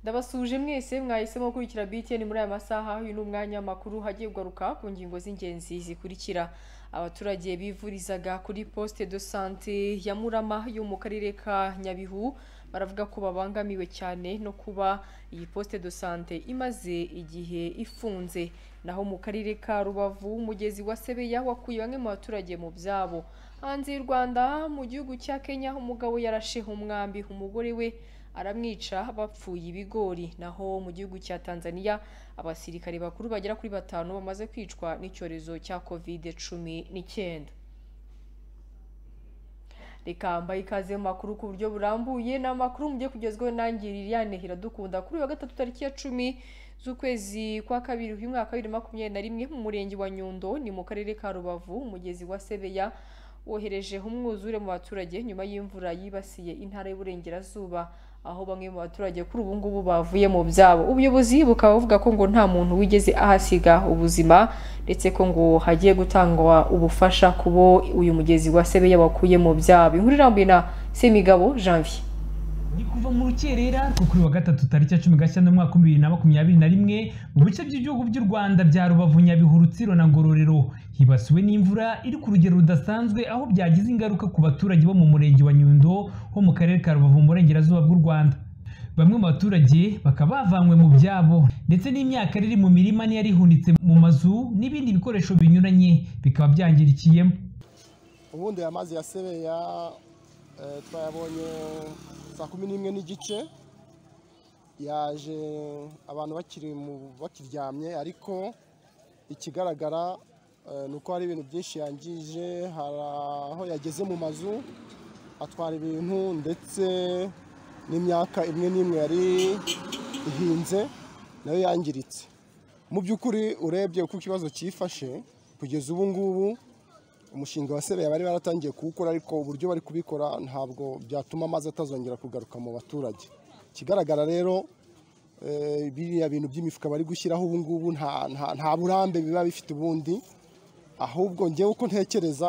ndabasuje mwese mwahisemo gukurikira BTN muri aya masaha uyu ni umwanya makuru hagiye kugaruka ku ngingo z'ingenzi zikurikira abaturage bivurizaga kuri poste de sante ya murama yo mu karere ka nyabihu baravuga ko babangamiwe cyane no kuba iyi poste de sante imaze igihe ifunze naho mu karere ka rubavu umugezi wa sebeya wakuye bamwe mu baturage mu byabo hanze y'u rwanda mu gihugu cya kenya umugabo yarashe umwambi umugore we aramwica bapfuye ibigori naho mu gihugu cya tanzania abasirikare bakuru bagera kuri batanu bamaze kwicwa n'icyorezo cya covid cumi n'icyenda reka mbaye ikaze mu makuru ku buryo burambuye ni amakuru mugiye kugezweho nanjye Liliane Iradukunda kuri uyu wa gatatu tariki ya cumi z'ukwezi kwa kabiri uyu mwaka wa bibiri makumyabiri na rimwe mu murenge wa Nyundo ni mu karere ka Rubavu umugezi wa Sebeya wohereje umwuzure mu baturage nyuma y'imvura yibasiye intara y'uburengerazuba aho bamwe mu baturage kuri ubu ngubu bavuye mu byabo ubuyobozi bukaba buvuga ko ngo nta muntu wigeze ahasiga ubuzima ndetse ko ngo hagiye gutangwa ubufasha ku bo uyu mugezi wa sebeya wakuye mu byabo inkuru irambuye na semigabo janvier ni kuva mu rukerera rwo kuri wa gatatu tariki ya cumi gashyantare umwaka w'ibiri na makumyabiri na rimwe mu bice by'ibihugu by'u rwanda bya rubavu nyabihu rutsiro na ngororero hibasiwe n'imvura iri ku rugero rudasanzwe aho byagize ingaruka ku baturage bo mu murenge wa nyundo ho mu karere ka rubavu mu burengerazuba bw'u rwanda bamwe mu baturage bakaba bavanywe mu byabo ndetse n'imyaka iri mu mirima niyo ihunitse mu mazu n'ibindi bikoresho binyuranye bikaba byangirikiyemo ubundi aya mazi ya sebeya eh, twayabonye saa kumi n'imwe n'igice yaje abantu bakiri mu- bakiryamye ariko ikigaragara eh, ni uko hari ibintu byinshi yangije hari aho yageze mu mazu atwara ibintu ndetse n'imyaka imwe n'imwe yari ihinze nayo yangiritse mu by'ukuri urebye uko ikibazo cyifashe kugeza ubu ngubu umushinga wa sebeya bari baratangiye kuwukora ariko uburyo bari kubikora ntabwo byatuma amazi atazongera kugaruka mu baturage ikigaragara rero eh, biriya bintu by'imifuka bari gushyiraho ubu ngubu nta- nta- nta burambe biba bifite ubundi ahubwo ngewe uko ntekereza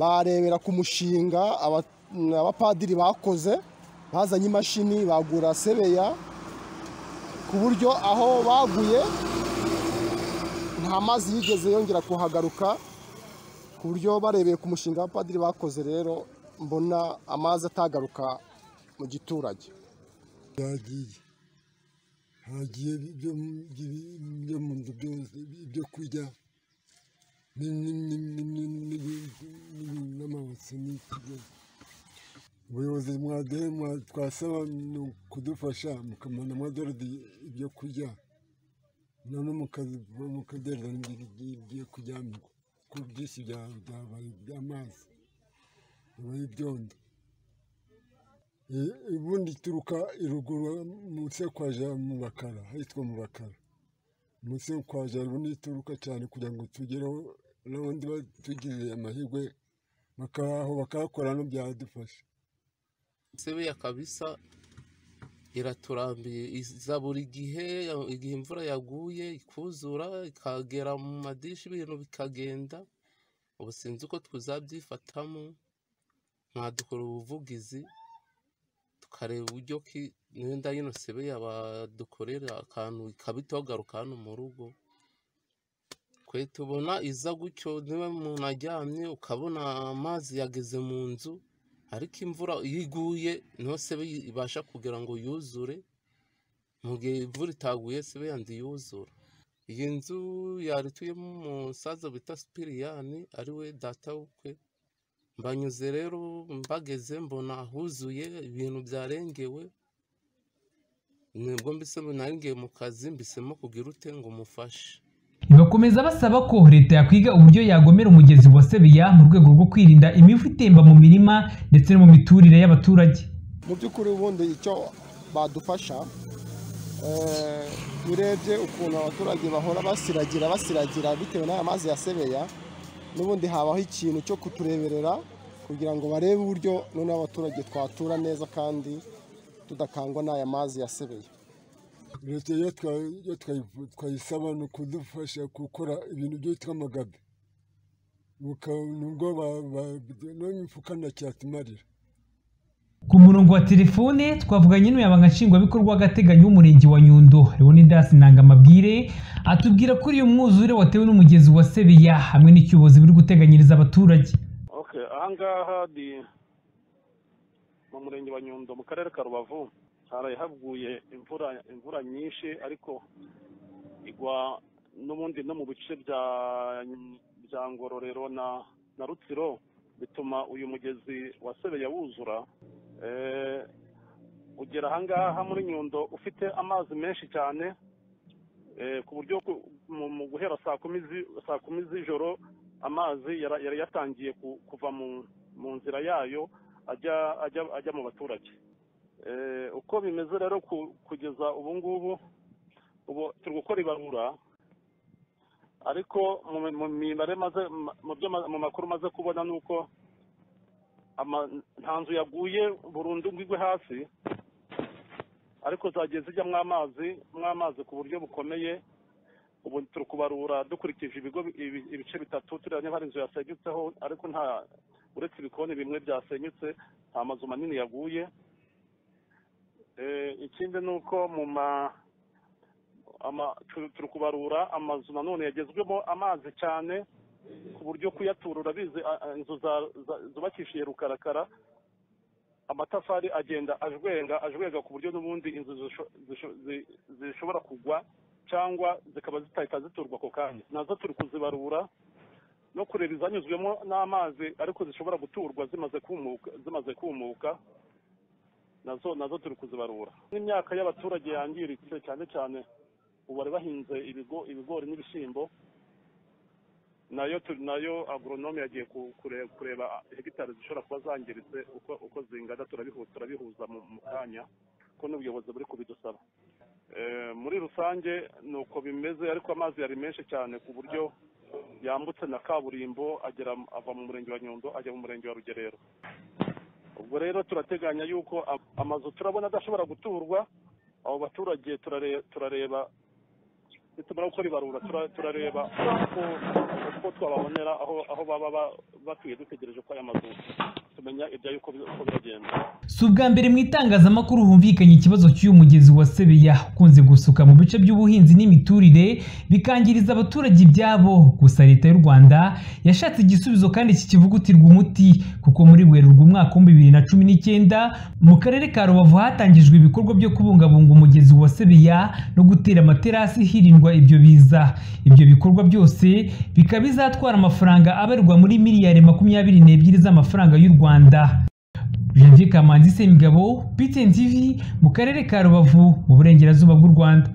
barebera ku mushinga aba- abapadiri bakoze bazanye imashini bagura sebeya ku buryo aho baguye nta mazi yigeze yongera kuhagaruka ku buryo barebeye ku mushinga abapadiri bakoze rero mbona amazi atagaruka mu giturage byagiye hagiye ibyo mu- ibi- ibyo mu nzu byose ibyo kurya ni- ni- ni- ni- ni- ni- ni- n'amabase n'iki byose ubuyobozi mwaduhe mwa- twasaba ni ukudufasha mukamana amadorari ibyo kurya none mukazi- mukadereza n'ibigiye kujyamirwa kuko byinshi bya- byabaye iby'amazi bibaye ibyondo Eh, ubundi ituruka i ruguru munsi yo kwa ja mu bakara ahitwa mu bakara munsi yo kwa ja ubundi ituruka cyane kugira ngo tugereho n'abandi tugize amahirwe bakahaho bakahakora no byadufasha sebeya kabisa iraturambiye iza buri gihe igihe imvura yaguye ikuzura ikagera mu madirisha ibintu bikagenda ubu sinzi uko tuzabyifatamo mwadukora ubuvugizi tukareba uburyo ki n'enda yino sebeya badukorera akantu ikabita garuka hano mu rugo twe tubona iza gutyo niba umuntu aryamye ukabona amazi yageze mu nzu ariko imvura iyo iguye niho sebe ibasha kugira ngo yuzure mu gihe imvura itaguye sebe yandi yuzura iyi nzu yari ituyemo umusaza bita sipiriyani ari we data w'ukwe mbanyuze rero mbageze mbona huzuye ibintu byarengewe nibwo mbise narengeye mu kazi mbisemo kugira ute ngo mufashe bakomeza basaba ko leta yakwiga uburyo yagomera umugezi wa sebeya mu rwego rwo kwirinda imivu itemba mu mirima ndetse no mu miturire y'abaturage mu by'ukuri ubundi icyo badufasha eh, urebye ukuntu abaturage bahora basiragira basiragira bitewe n'aya mazi ya sebeya n'ubundi habaho ikintu cyo kutureberera kugira ngo barebe uburyo noneho abaturage twatura neza kandi tudakangwa n'aya mazi ya sebeya leta iyo twa- iyo twayi- twayisaba ni ukudufasha gukora ibintu byitwa amagabe nubwo n'imifuka nta cyatumarira Ku murongo wa telefone twavuganye n'umunyamabanga nshingwabikorwa w'agateganyo w'umurenge wa Nyundo Leonidas Nangamabwire atubwira ko uyu mwuzure watewe n'umugezi wa Sebeya hamwe n'icyubozi biri guteganyiriza abaturage okay ahangaha ni mu murenge wa nyundo mu karere ka rubavu haraye haguye imvura imvura nyinshi ariko igwa n'ubundi no mu bice bya bya ngororero na na rutsiro bituma uyu mugezi wa sebeya wuzura Eh, ugera ahangaha muri nyundo ufite amazi menshi cyane eh, ku buryo ku- mu mu guhera saa kumi zi- saa kumi z'ijoro amazi yara- yari yatangiye ku- kuva mu mu nzira yayo ajya ajya ajya mu baturage Eh, uko bimeze rero ku- kugeza ubu ngubu ubu turi gukora ibarura ariko mu mu mibare maze mu byo ma- mu makuru maze kubona ni uko ama- nta nzu yaguye burundu ngo igwe hasi ariko zagiye zijyamo amazi amazi ku buryo bukomeye ubu turi kubarura dukurikije ibigo bi- ibi- ibice bitatu turiya niba hari inzu yasenyutseho ariko nta uretse ibikoni bimwe byasenyutse nta mazu manini yaguye Eh, ikindi ni uko mu ma ama- tu- turi kubarura amazu nanone yagezwemo amazi cyane ku buryo kuyaturura bize a- a- inzu za- za- zubakishije rukarakara amatafari agenda ajwenga ajwenga ku buryo n'ubundi inzu zisho- zisho- zi- zishobora kugwa cyangwa zikaba zitahita ziturwa ako kanya nazo turi kuzibarura no kureba izanyuzwemo n'amazi ariko zishobora guturwa zimaze kumuka zimaze kumuka nazo nazo turi kuzibarura n'imyaka y'abaturage yangiritse cyane cyane ubu bari bahinze ibigo ibigori n'ibishyimbo nayo turi nayo agoronome yagiye ku- kure- kureba hegitari zishobora kuba zangiritse uko uko zingana turabihu- turabihuza mu mu kanya ko n'ubuyobozi buri kubidusaba Eh, muri rusange ni uko bimeze ariko amazi yari menshi cyane ku buryo yambutse na kaburimbo agera ava mu murenge wa nyundo ajya mu murenge wa rugerero ubwo rero turateganya yuko am- amazu turabona adashobora guturwa abo baturage turare- turareba nitumara gukora ibarura tura- turareba uko- uko twababonera aho aho baba ba- batuye dutegereje ko aya mazu tumenya ibya yuko bi- uko biragenda si ubwa mbere mu itangazamakuru humvikanye ikibazo cy'uyu mugezi wa Sebeya ukunze gusuka mu bice by'ubuhinzi n'imiturire bikangiriza abaturage ibyabo gusa leta y'u Rwanda yashatse igisubizo kandi kikivugutirwa umuti kuko muri Werurwe umwaka wa bibiri na cumi n'icyenda mu karere ka Rubavu hatangijwe ibikorwa byo kubungabunga umugezi wa Sebeya no gutera amaterasi hirindwa ibyo biza ibyo bikorwa byose bikaba bizatwara amafaranga abarirwa muri miliyari makumyabiri n'ebyiri z'amafaranga y'u Rwanda Janvier Kamanzi Semigabo, BTN TV, mu karere ka Rubavu, mu burengerazuba bw'u Rwanda.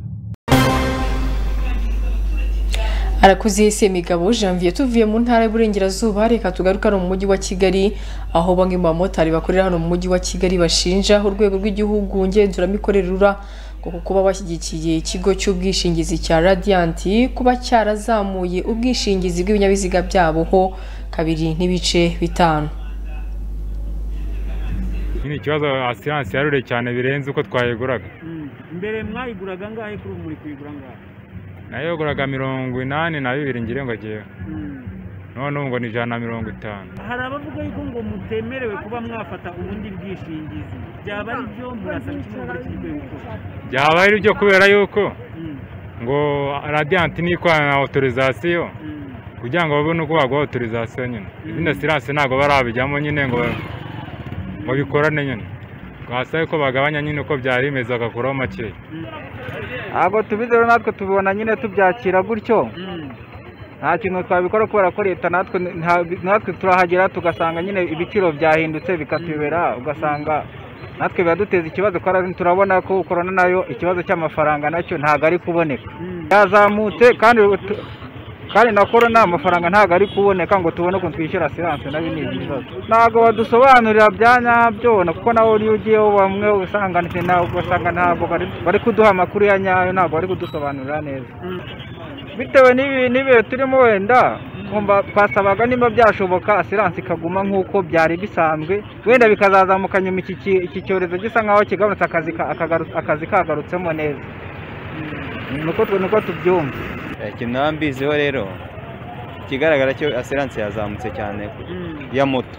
arakoze semigabo janvier tuvuye mu ntara y'uburengerazuba reka tugaruka no mu mujyi wa kigali aho bamwe mu bamotari bakorera hano mu mujyi wa kigali bashinja urwego rw'igihugu ngenzuramikorere rura ngo kuba bashyigikiye ikigo cy'ubwishingizi cya radiant kuba cyarazamuye ubwishingizi bw'ibinyabiziga byabo ho kabiri n'ibice bitanu Iki ni ikibazo asiranse yarure cyane birenze uko twayiguraga mbere mwayiguraga angahe kuri ubu muri kuyigura angahe nayiguraga mirongo inani na bibiri ngire ngo agewe none ubu ngo ni ijana na mirongo itanu hari abavuga yuko ngo mutemerewe kuba mwafata ubundi bwishingizi byaba ari byo murasaba iki muri iki gihe gukora byaba ari byo kubera yuko ngo radiyanti nikorana na otorizasiyo kugira ngo babone uko baguha otorizasiyo nyine izindi asiranse ntabwo barabijyamo nyine ngo ngo bikorane nyine basabe ko bagabanya nyine uko byari bimeze bagakuraho makeya ntabwo tubizero natwe tubibona nyine tubyakira gutyo nta kintu twabikora kubera ko leta natwe nta- natwe turahagera tugasanga nyine ibiciro byahindutse bikatuyobera ugasanga natwe biraduteza ikibazo kandi turabona ko korona nayo ikibazo cy'amafaranga nacyo ntabwo ari kuboneka yazamutse kandi ut- kandi na korona amafaranga ntabwo ari kuboneka ngo tubone ukuntu twishyura siranse nayo ni ibibazo ntabwo badusobanurira bya nyabyo na- kuko nawe iyo ugiyeho bamwe usanga nta- ugasanga ntabwo bari- bari kuduha amakuru ya nyayo ntabwo bari kudusobanurira neza bitewe n'ibi- n'ibihe turimo wenda kumva twasabaga nimba byashoboka asiranse ikaguma nk'uko byari bisanzwe wenda bikazazamuka nyuma iki ki- iki cyorezo gisa nk'aho kigabanutse akazi ka- akagaru- akazi kagarutsemo neza nuko tu- nuko tubyumva kinambiziho rero ikigaragara cyo asiranse yazamutse cyane ya moto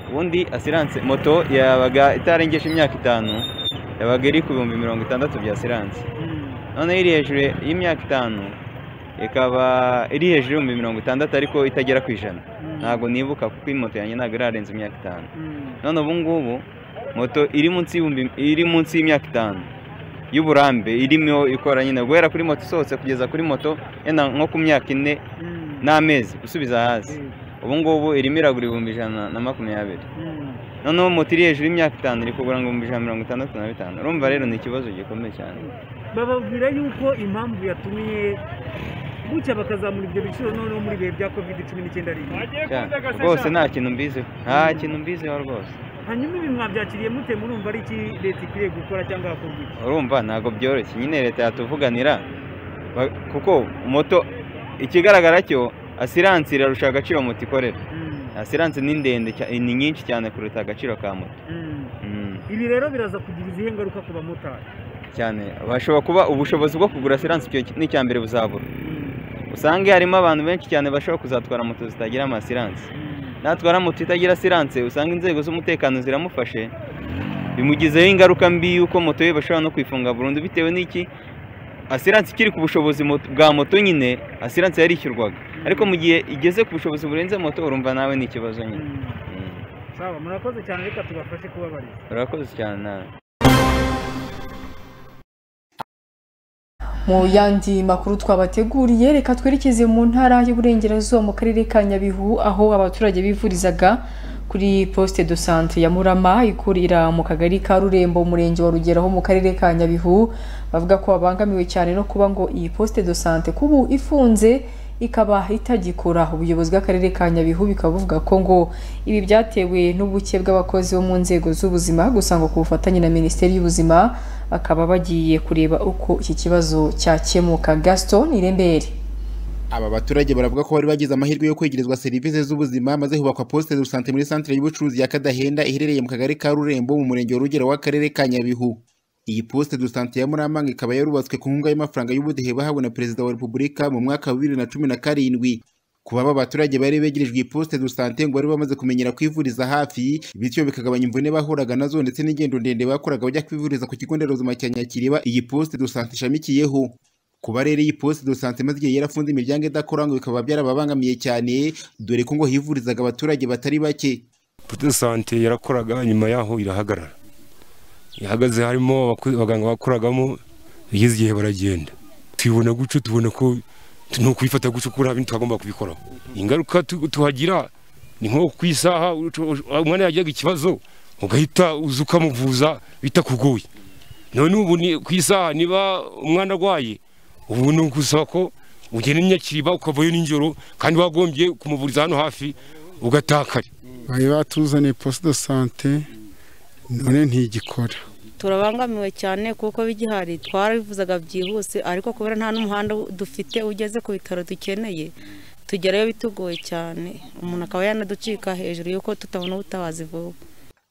ubundi asiranse moto yabaga itarengeje imyaka itanu yabaga iri ku bihumbi mirongo itandatu bya asiranse noneho iri hejuru y'imyaka itanu ikaba iri hejuru y'ibihumbi mirongo itandatu ariko itagera ku ijana ntabwo nibuka kuko iyi moto yanjye ntabwo irarenza imyaka itanu none ubu ngubu moto iri munsi y'ibihumbi iri munsi y'imyaka itanu y'uburambe irimo ikora nyine guhera kuri moto isohotse kugeza kuri moto yenda nko ku myaka ine n'amezi gusubiza hasi ubu ngubu irimo iragura ibihumbi ijana na makumyabiri noneho moto iri hejuru y'imyaka itanu iri kugura ngo ibihumbi ijana mirongo itandatu na bitanu urumva rero ni ikibazo gikomeye cyane bababwira yuko impamvu yatumye gutya bakazamura ibyo biciro noneho muri ibihe bya kovide cumi n'icyenda ari rwose nta kintu mbiziho nta kintu mbiziho rwose hanyuma ibi mwabyakiriye mute murumva ari iki leta ikwiriye gukora cyangwa hakorwa iki urumva ntabwo byoroshye nyine leta yatuvuganira ba- kuko moto ikigaragara cyo asiranse irarusha agaciro moto ikorera asiranse ni ndende cya- ni nyinshi cyane kuruta agaciro ka moto Mm. ibi rero biraza kugira izihe ngaruka ku bamotari cyane bashobora kuba ubushobozi bwo kugura asiranse icyo ni icya mbere buzabura usange harimo abantu benshi cyane bashobora kuzatwara moto zitagira amasiranse natwara moto itagira asiranse usanga inzego z'umutekano ziramufashe bimugizeho ingaruka mbi y'uko moto ye bashobora no kuyifunga burundu bitewe n'iki asiranse ikiri ku bushobozi mot- bwa moto nyine asiranse yarishyurwaga ariko mu gihe igeze ku bushobozi burenze moto urumva nawe ni ikibazo nyine sawa murakoze cyane reka tubafashe kubabarira urakoze cyane nawe Mu yandi makuru twabateguriye reka twerekeze mu ntara y'Uburengerazuba mu karere ka Nyabihu aho abaturage bivurizaga kuri poste de sante ya Murama ikurira mu kagari ka Rurembo umurenge wa Rugero ho mu karere ka Nyabihu bavuga ko babangamiwe cyane no kuba ngo iyi poste de sante kubu ifunze ikaba itagikora ubuyobozi bw'akarere ka Nyabihu bikaba buvuga ko ngo ibi byatewe n'ubuke bw'abakozi bo mu nzego z'ubuzima gusa ngo ku bufatanye na Minisiteri y'Ubuzima bakaba bagiye kureba uko iki kibazo cyakemuka Gaston Nirembere Aba baturage baravuga ko bari bagize amahirwe yo kwegerezwa serivisi z'ubuzima maze hubakwa poste de santé muri centre y'ubucuruzi ya Kadahenda iherereye mu kagari ka Rurembo mu murenge wa Rugero w'akarere ka Nyabihu. Iyi poste de santé ya Muramanga ikaba yarubatswe ku nkunga y'amafaranga y'ubudehe bahawe na Perezida wa Repubulika mu mwaka wa 2017. Kuba aba baturage bari begerejwe iyi poste de santé ngo bari bamaze kumenyera kwivuriza hafi bityo bikagabanya imvune bahuraga nazo ndetse n'ingendo ndende bakoraga bajya kwivuriza ku kigo nderabuzima cya Nyakiriba iyi poste de santé ishamikiyeho. kuba rero iyi poste de santé imaze igihe yarafunze imiryango idakora ngo bikaba byarababangamiye cyane dore ko ngo hivurizaga abaturage batari bake poste de sante yarakoraga nyuma yaho irahagarara ihagaze harimo abaku- abaganga bakoragamo bageze igihe baragenda twibona gutyo tubona ko tu- ni ukubifata gutyo kuko nta bindi twagomba kubikoraho ingaruka tu- tuhagira ni nko ku isaha uco- uco- umwana yagiraga ikibazo ugahita uza ukamuvuza bitakugoye none ubu ni ku isaha niba umwana arwaye ubu ni ugusaba ko ugenda nyakiriba ukavayo nijoro kandi wagombye kumuvuriza hano hafi ugatakara bari batuzaniye poste de sante none ntigikora turabangamiwe cyane kuko bigihari twarabivuzaga byihuse ariko kubera nta n'umuhanda dufite ugeze ku bitaro dukeneye tugerayo bitugoye cyane umuntu akaba yanaducika hejuru y'uko tutabona ubutabazi vuba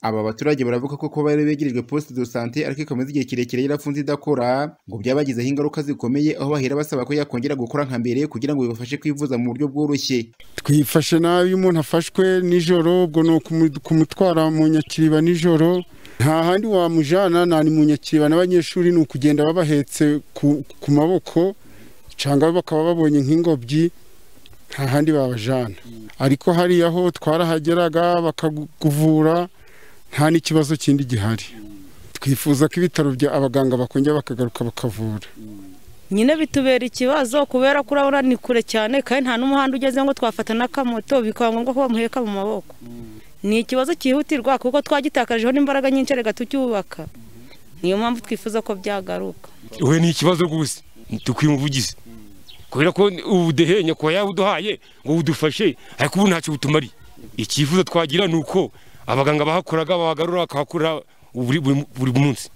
aba baturage baravuga ko kuba bari begerejwe poste de santé ariko ikaba imaze igihe kirekire yarafunze idakora ngo byabagizeho ingaruka zikomeye aho bahera basaba ko yakongera gukora nka mbere kugira ngo bibafashe kwivuza mu buryo bworoshye twifashe nabi iyo umuntu afashwe nijoro ubwo ni ukumu- kumutwara mu nyakiriba nijoro nta handi wamujana nta ni mu nyakiriba n'abanyeshuri ni ukugenda babahetse ku, ku maboko cyangwa bakaba babonye nk'ingobyi nta handi babajana ariko hariya ho twarahageraga bakakuvura nta n'ikibazo kindi gihari twifuza ko ibitaro bya abaganga bakongera bakagaruka bakavura nyine bitubera ikibazo kubera ko urabona ni kure cyane kandi nta n'umuhanda ugeze ngo twafata n'akamoto bikaba ngombwa ko bamuheka mu maboko ni ikibazo cyihutirwa kuko twagitakajeho n'imbaraga nyinshi reka tucyubaka niyo mpamvu twifuza ko byagaruka we ni ikibazo rwose dukwiye umuvugizi kubera ko ubudehe nyakubahwa yawuduhaye ngo budufashe ariko ubu ntacyo butumariye icyifuzo twagira ni uko abaganga bahakoraga babagarura bakahakorera buri buri- buri munsi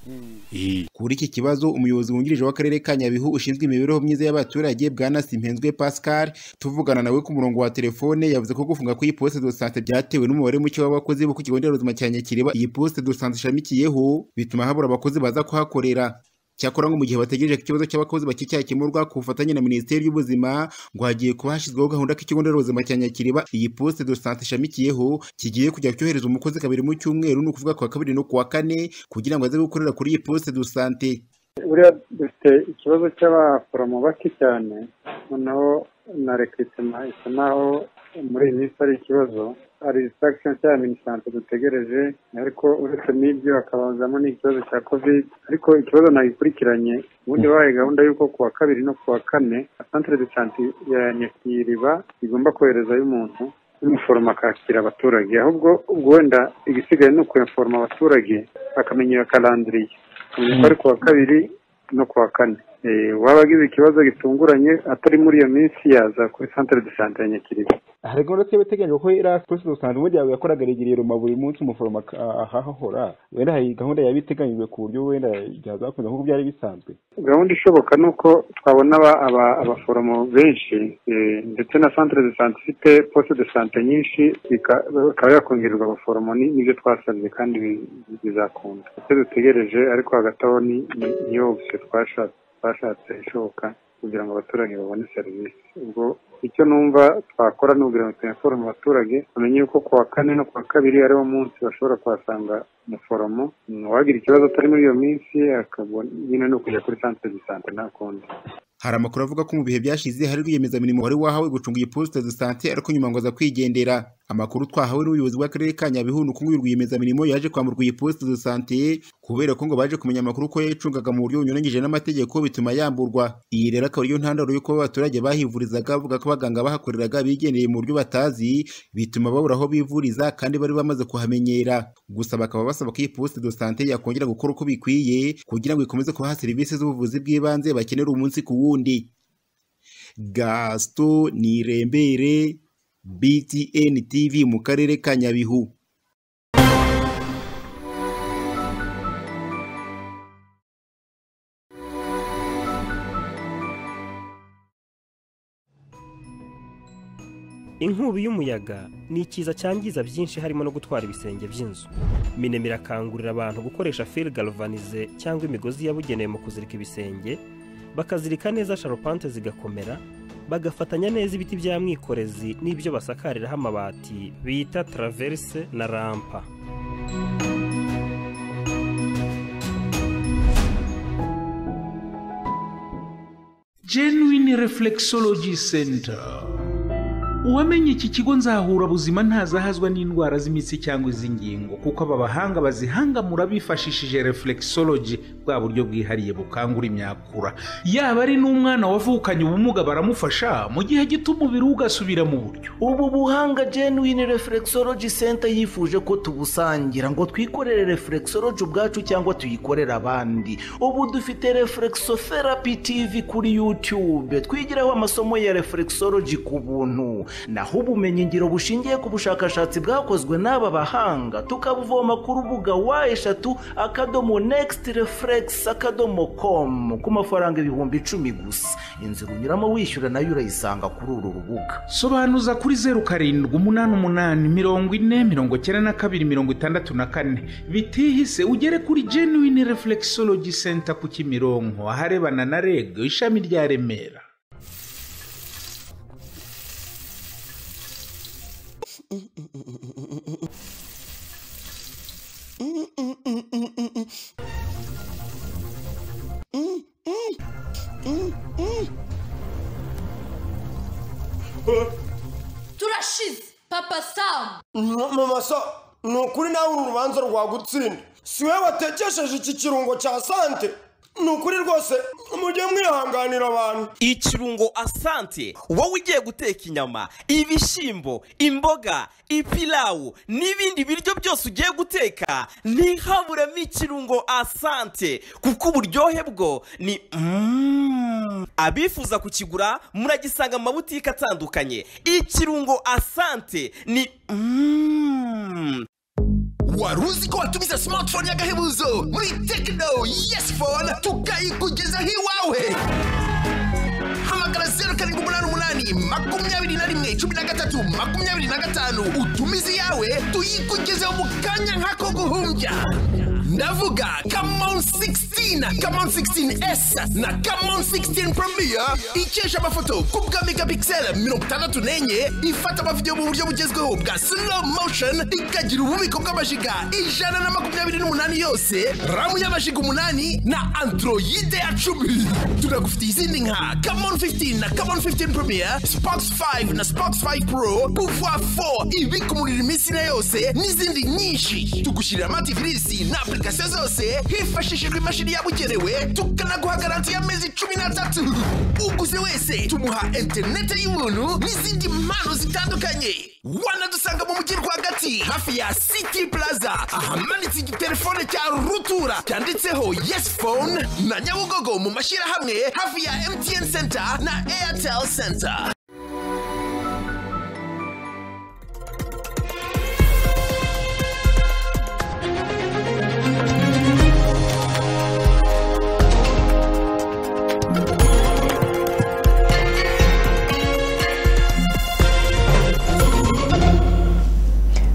kuri iki kibazo umuyobozi wungirije w'akarere ka nyabihu ushinzwe imibereho myiza y'abaturage bwana simpenzwe pascal tuvugana nawe ku murongo wa telefone yavuze ko gufunga kw'iyi poste de santé byatewe n'umubare muke w'abakozi bo ku kigo nderabuzima cya nyakiriba iyi poste de santé ishamikiyeho bituma habura abakozi baza kuhakorera cyakora ngo mu gihe bategereje ko ikibazo cy'abakozi bakicyakemurwa ku bufatanye na minisiteri y'ubuzima ngo hagiye kuba hashyizweho gahunda ko ikigo nderabuzima cya nyakiriba iyi poste de sante ishamikiyeho kigiye kujya cyohereza umukozi kabiri mu cyumweru ni ukuvuga ku wa kabiri no ku wa kane kugira ngo aze gukorera kuri iyi poste de sante buriya dufite ikibazo cy'abaforomo bake cyane noneho na rekiritema isa naho muri iyi minsi ari ikibazo hari distractions cya minisante dutegereje ariko uretse n'ibyo hakabazamo n'ikibazo cya covid ariko ikibazo nagikurikiranye ubundi bahaye gahunda y'uko ku wa kabiri no ku wa kane centre de sante ya nyakiriba igomba koherezayo umuntu w'umuforomo akakira abaturage ahubwo ubwo wenda igisigaye ni ukweforoma abaturage bakamenya iyo karandiriye kamenya ko ari ku wa kabiri no ku wa kane Eh, waba agize ikibazo gitunguranye atari muri iyo minsi yaza kuri centre de sante ya nyakiriba hari gahunda twari dutegereje ko iriya polisi dusanzwe ubundi yawe yakoraga rigiriye ruma buri munsi umuforomo ahahora wenda hari gahunda yaba iteganyijwe ku buryo wenda byazakomeza nk'uko byari bisanzwe gahunda ishoboka ni uko twabona aba- aba- abaforomo benshi eh, ndetse na centre de sante ifite poste de sante nyinshi bika- ikaba yakongererwa abaforomo ni- nibyo twasabye kandi bi- bizakunda icyo dutegereje ariko hagati aho ni- ni- niyo option twashatse twashatse ishoboka kugira ngo abaturage babone serivisi ubwo icyo numva twakora ni ukugira ngo tunaforome abaturage bamenye yuko ku wa kane no ku wa kabiri ariwo munsi bashobora kuhasanga umuforomo uwagira ikibazo atari muri iyo minsi akabona nyine ni ukujya kuri centre de sante nta kundi hari amakuru avuga ko mu bihe byashize hari rwiyemezamirimo wari wahawe gucunga iyi poste de sante ariko nyuma ngo aza kwigendera amakuru twahawe n'ubuyobozi bw'akarere ka nyabihu ni uko uyu rwiyemezamirimo yaje kwamburwa iyi poste de sante kubera ko ngo baje kumenya amakuru ko yayicungaga mu buryo bunyuranyije n'amategeko bituma yamburwa iyi rero akaba ariyo ntandaro y'uko aba baturage bahivurizaga bavuga ko abaganga bahakoreraga bigendeye mu buryo batazi bituma babura aho bivuriza kandi bari bamaze kuhamenyera gusa bakaba basaba ko iyi poste de sante yakongera gukora uko bikwiye kugira ngo ikomeze kubaha serivisi z'ubuvuzi bw'ibanze bakenera umunsi ku wundi gasito nirembere btn tv mu karere ka nyabihu inkubi y'umuyaga ni ikiza cyangiza byinshi harimo no gutwara ibisenge by'inzu minema irakangurira abantu gukoresha fil galvanize cyangwa imigozi yabugenewe mu kuzirika ibisenge bakazirika neza sharupante zigakomera bagafatanya neza ibiti bya mwikorezi n'ibyo basakariraho amabati bita traverse na rampa genuine reflexology center uwamenye iki kigo nzahura buzima ntazahazwa n'indwara z'imitsi cyangwa iz'ingingo kuko aba bahanga bazihangamura bifashishije reflexology bwa buryo bwihariye bukangura imyakura yaba ari n'umwana wavukanye ubumuga baramufasha mu gihe gito umubiri we ugasubira mu buryo ubu buhanga genuine reflexology center yifuje ko tubusangira ngo twikorere reflexology ubwacu cyangwa tuyikorere abandi ubu dufite reflexotherapy tv kuri youtube twigiraho amasomo ya reflexology ku buntu naho ubumenyingiro bushingiye ku bushakashatsi bwakozwe n'aba bahanga tukabuvoma ku rubuga wa eshatu akadomo next reflex akadomo com ku mafaranga ibihumbi icumi gusa inzira unyuramo wishyura nayo urayisanga kuri uru rubuga sobanuza kuri zeru karindwi umunani umunani mirongo ine mirongo icyenda na kabiri mirongo itandatu na kane bitihise ugere kuri genuine reflexology center ku kimironko aharebana na reg ishami rya remera turashize papa samu mama sa ni ukuri nawe uru rubanza rwagutsinda si wowe watekesheje iki kirungo cya sante ni ukuri rwose mujye mwihanganira abantu ikirungo asante wowe ugiye guteka inyama ibishyimbo imboga ipilawu n'ibindi biryo byose ugiye guteka ntihaburemo ikirungo asante kuko uburyohe bwo ni Mm. abifuza kukigura muragisanga mu mabutike atandukanye ikirungo asante ni Mm. wari uzi ko watumiza smartphone y'agahebuzo muri tekino yesi fone tukayikugezaho iwawe hamagara zeru karindwi umunani umunani makumyabiri na rimwe cumi na gatatu makumyabiri na gatanu utumize iyawe tuyikugezeho mu kanya nk'ako guhumbya ndavuga kamon 60 16 Camon 16S na Camon 16 Premier ikesha amafoto ku bwa megapixel 64 ifata amavidewo mu buryo bugezweho bwa slow motion ikagira ububiko bw'amajiga ijana na makumyabiri n'umunani yose ramu y'amajiga umunani na androide ya cumi tunagufitiye izindi nka Camon 15 na Camon 15 Premier Sparks 5 na Sparks 5 Pro Pouvoir 4 ibika umuriro iminsi na yose n'izindi nyinshi tugushyirira amativirisi na application zose hifashishijwe imashini yabugenewe tukanaguha garanti y'amezi cumi n'atatu uguze wese tumuha interinete y'ubuntu n'izindi mpano zitandukanye wanadusanga mu mujyi rwagati hafi ya city plaza ahamanitse igitelefone cya rutura cyanditseho yes phone na nyabugogo mu mashyirahamwe hafi ya mtn center na airtel center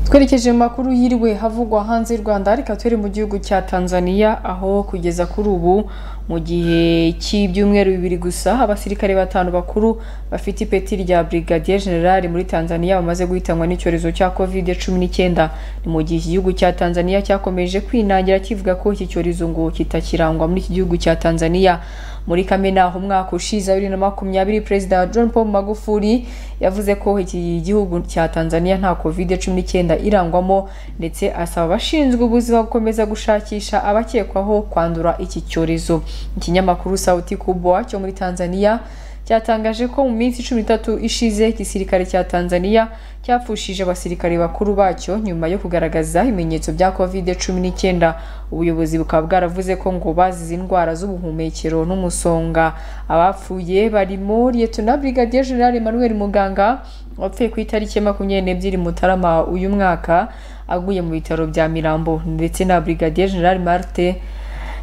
twerekeje mu makuru yiriwe havugwa hanze y'u rwanda reka turi mu gihugu cya tanzania aho kugeza kuri ubu mu gihe cy'ibyumweru bibiri gusa abasirikare batanu bakuru bafite ipeti rya brigadier general muri tanzania bamaze guhitanwa n'icyorezo cya covid cumi n'icyenda ni mu gihe iki gihugu cya tanzania cyakomeje kwinangira kivuga ko iki cyorezo ngo kitakirangwa muri iki gihugu cya tanzania muri kamena umwaka ushize bibiri na makumyabiri perezida john paul magufuli yavuze ko iki gihugu cya tanzania nta covid cumi n'icyenda irangwamo ndetse asaba abashinzwe ubuzima gukomeza gushakisha abakekwaho kwandura iki cyorezo ikinyamakuru sauti kubwa cyo muri tanzania cyatangaje ko mu minsi cumi n'itatu ishize igisirikare cya tanzania cyapfushije abasirikare bakuru bacyo nyuma yo kugaragaza ibimenyetso bya covid cumi n'icyenda ubuyobozi bukaba bwaravuze ko ngo bazize indwara z'ubuhumekero n'umusonga abapfuye barimo liyetona brigadier general emmanuel muganga wapfuye ku itariki ya makumyabiri n'ebyiri mutarama uyu mwaka aguye mu bitaro bya mirambo ndetse na brigadier general marte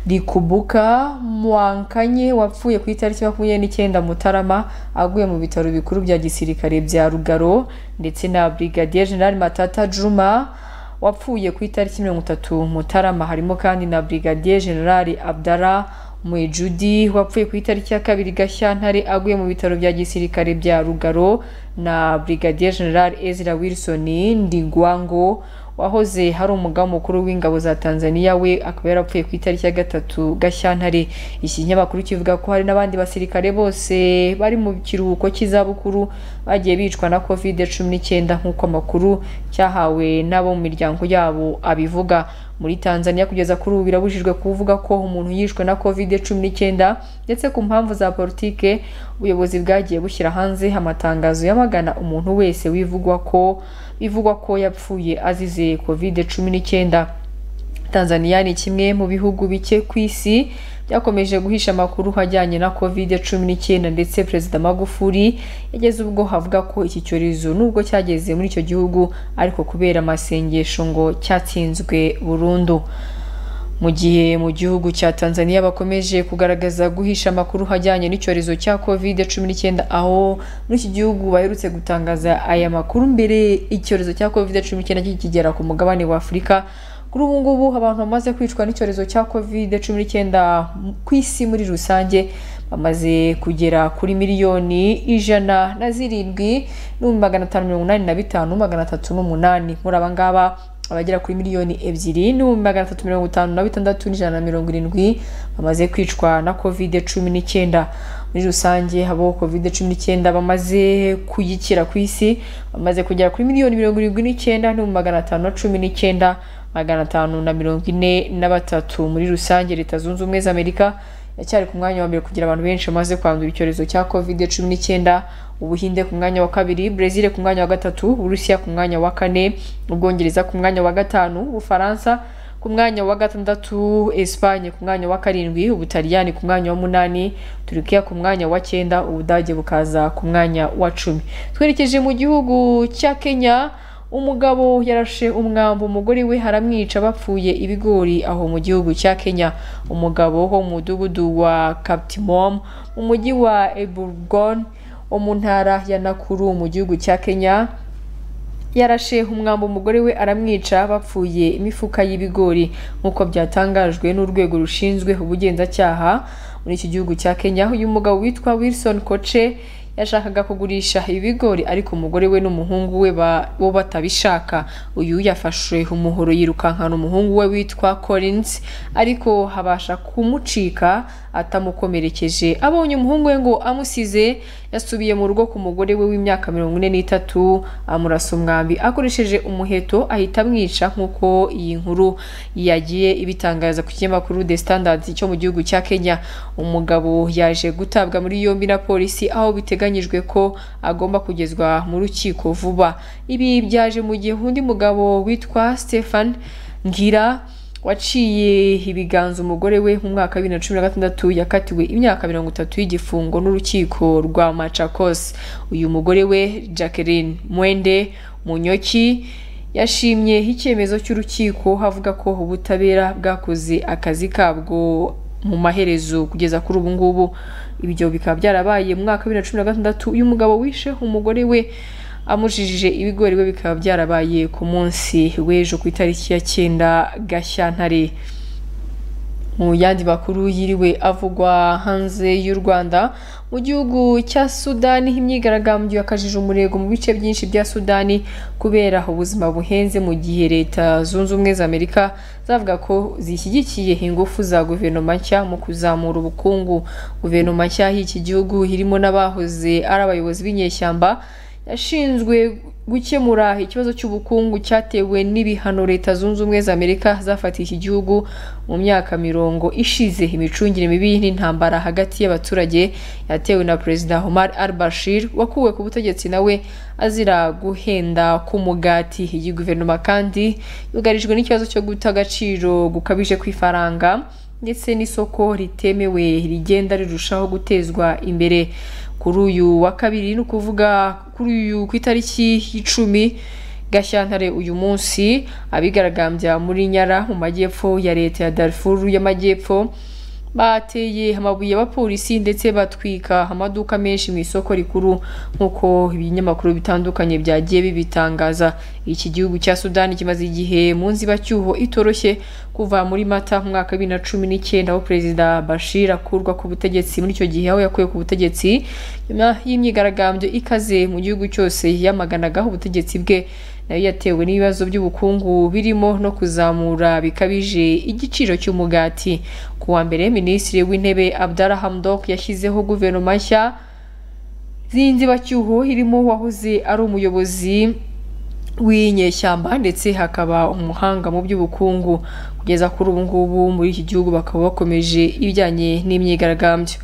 rikubuka mwankanye wapfuye ku itariki makumyabiri n'icyenda mutarama aguye mu bitaro bikuru bya gisirikare bya rugaro ndetse na brigadier general matata juma wapfuye ku itariki mirongo itatu mutarama harimo kandi na brigadier general abdara mwejudi wapfuye ku itariki ya kabiri gashyantare aguye mu bitaro bya gisirikare bya rugaro na brigadier general ezra wilson ndigwango wahoze hari umugabu mukuru w'ingabo za tanzania we akaba yarapfuye ku itariki ya gatatu gashyantare iki kinyamakuru kivuga ko hari n'abandi basirikare bose bari mu kiruhuko cy'izabukuru bagiye bicwa na covid cumi n'icyenda nk'uko amakuru cyahawe n'abo mu miryango yabo abivuga muri tanzania kugeza kuri ubu birabujijwe kuvuga ko umuntu yishwe na covid cumi n'icyenda ndetse ku mpamvu za politike ubuyobozi bwagiye bushyira hanze amatangazo yamagana umuntu wese wivugwa ko bivugwa ko yapfuye azize covid cumi n'icyenda tanzania ni kimwe mu bihugu bike ku isi byakomeje guhisha amakuru ajyanye na covid cumi n'icyenda ndetse perezida magufuli yageze ubwo havuga ko iki cyorezo nubwo cyageze muri icyo gihugu ariko kubera amasengesho ngo cyatsinzwe burundu mu gihe mu gihugu cya tanzania bakomeje kugaragaza guhisha amakuru ajyanye n'icyorezo cya covid cumi n'icyenda aho muri iki gihugu baherutse gutangaza aya makuru mbere icyorezo cya covid cumi n'icyenda kikigera ku mugabane wa afurika kuri ubu ngubu abantu bamaze kwicwa n'icyorezo cya covid cumi n'icyenda ku isi muri rusange bamaze kugera kuri miliyoni ijana na zirindwi n'ibihumbi magana atanu mirongo inani na bitanu magana atatu n'umunani muri aba ngaba abagera kuri miliyoni ebyiri n'ibihumbi magana atatu mirongo itanu na bitandatu n'ijana na mirongo irindwi bamaze kwicwa na covid cumi n'icyenda muri rusange abo covid cumi n'icyenda bamaze kuyikira ku isi bamaze kugera kuri miliyoni mirongo irindwi n'icyenda n'ibihumbi magana atanu na cumi n'icyenda magana atanu na mirongo ine na batatu muri rusange leta zunze ubumwe za amerika yacyari ku mwanya wa mbere kugira abantu benshi bamaze kwandura icyorezo cya covid cumi n'icyenda ubuhinde ku mwanya wa kabiri brezil ku mwanya wa gatatu uburusiya ku mwanya wa kane ubwongereza ku mwanya wa gatanu ubufaransa ku mwanya wa gatandatu esipanye ku mwanya wa karindwi ubutaliyani ku mwanya wa munani turukiya ku mwanya wa cyenda ubudage bukaza ku mwanya wa cumi twerekeje mu gihugu cya kenya umugabo yarashe umwambi umugore we haramwica bapfuye ibigori aho mu gihugu cya kenya umugabo wo mu mudugudu wa kapitimom mu mujyi wa eburgon wo mu ntara ya nakuru mu gihugu cya kenya yarashe umwambi umugore we aramwica bapfuye imifuka y'ibigori nk'uko byatangajwe n'urwego rushinzwe ubugenzacyaha muri iki gihugu cya kenya uyu mugabo witwa wilson koce yashakaga kugurisha ibigori ariko umugore we n'umuhungu we ba- bo batabishaka uyu yafashe umuhoro yirukankana umuhungu we witwa collins ariko habasha kumucika atamukomerekeje abonye umuhungu we ngo amusize yasubiye mu rugo ku mugore we w'imyaka mirongo ine n'itatu amurasa umwambi akoresheje umuheto ahita amwica nk'uko iyi nkuru yagiye ibitangaza ku kinyamakuru the standard cyo mu gihugu cya kenya umugabo yaje gutabwa muri yombi na polisi aho biteganyijwe ko agomba kugezwa mu rukiko vuba ibi byaje mu gihe undi mugabo witwa stefan ngira waciye ibiganza umugore we mu mwaka wa bibiri na cumi na gatandatu yakatiwe imyaka mirongo itatu y'igifungo n'urukiko rwa macakos uyu mugore we jacqueline mwende munyoki yashimye icyemezo cy'urukiko avuga ko ubutabera bwakoze akazi kabwo mu maherezo kugeza kuri ubu ngubu ibyo bikaba byarabaye mu mwaka wa bibiri na cumi na gatandatu uyu mugabo wishe umugore we amujijije ibigori we bikaba byarabaye ku munsi w'ejo ku itariki ya cyenda gashyantare mu yandi makuru yiriwe avugwa hanze y'u rwanda mu gihugu cya sudani imyigaragambyo yakajije umurego mu bice byinshi bya sudani kubera ubuzima buhenze mu gihe leta zunze ubumwe za amerika zavuga ko zishyigikiye ingufu za guverinoma nshya mu kuzamura ubukungu guverinoma nshya y'iki gihugu irimo n'abahoze ari abayobozi b'inyeshyamba yashinzwe gukemura ikibazo cy'ubukungu cyatewe n'ibihano leta zunze ubumwe za amerika zafatiye iki gihugu mu myaka mirongo ishize imicungire mibi n'intambara hagati y'abaturage yatewe na perezida omar al bashir wakuwe ku butegetsi nawe azira guhenda k'umugati iyi guverinoma kandi yugarijwe n'ikibazo cyo guta agaciro gukabije kw'ifaranga ndetse n'isoko ritemewe rigenda rirushaho gutezwa imbere kuri uyu wa kabiri ni ukuvuga kuri uyu ku itariki y'icumi gashyantare uyu munsi abigaragambya muri nyara mu majyepfo ya leta ya darifuru y'amajyepfo bateye amabuye abapolisi ndetse batwika amaduka menshi mu isoko rikuru nk'uko ibinyamakuru bitandukanye byagiye bibitangaza iki gihugu cya sudani kimaze igihe mu nzibacyuho itoroshye kuva muri mata mu mwaka wa bibiri na cumi n'icyenda aho perezida bashir akurwa ku butegetsi muri icyo gihe aho yakuwe ku butegetsi nyuma y'imyigaragambyo ikaze mu gihugu cyose yamaganagaho ubutegetsi bwe nayo yatewe n'ibibazo by'ubukungu birimo no kuzamura bikabije igiciro cy'umugati ku wa mbere minisitiri w'intebe abdara hamdok yashyizeho guverinoma nshya y'inzibacyuho irimo uwahoze ari umuyobozi w'inyeshyamba ndetse hakaba umuhanga mu by'ubukungu kugeza kuri ubu ngubu muri iki gihugu bakaba bakomeje ibijyanye n'imyigaragambyo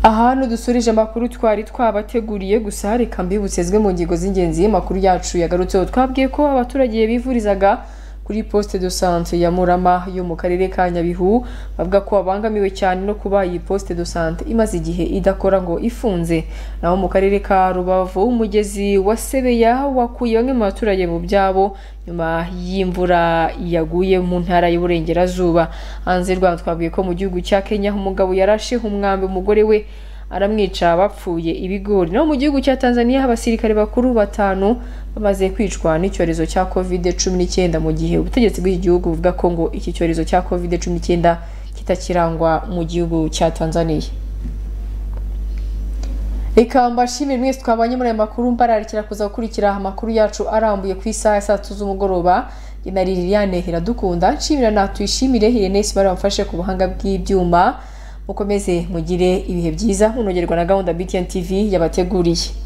aha dusurije amakuru twari twabateguriye gusa reka mbibutse zimwe mu ngingo z'ingenzi y'amakuru yacu yagarutseho twabwiye ko abaturage bivurizaga kuri poste de sante ya murama yo mu karere ka nyabihu bavuga ko babangamiwe cyane no kuba iyi poste de sante imaze igihe idakora ngo ifunze naho mu karere ka rubavu umugezi wa sebeya wakuye bamwe mu baturage mu byabo nyuma y'imvura yaguye mu ntara y'uburengerazuba hanze y'u rwanda twabwiye ko mu gihugu cya kenya umugabo yarashe umwambi umugore we aramwica bapfuye ibigori naho mu gihugu cya tanzania abasirikare bakuru batanu bamaze kwicwa n'icyorezo cya covid cumi n'icyenda mu gihe ubutegetsi bw'iki gihugu buvuga ko ngo iki cyorezo cya covid cumi n'icyenda kitakirangwa mu gihugu cya tanzania reka mbashimire mwese twabanye muri aya makuru mbararikira kuza gukurikira amakuru yacu arambuye ku isaha ya saa tatu z'umugoroba na liliane iradukunda nshimira natwishimire irene sibara bamfashe ku buhanga bw'ibyuma mukomeze mugire ibihe byiza munogerwa na gahunda btn tv yabateguriye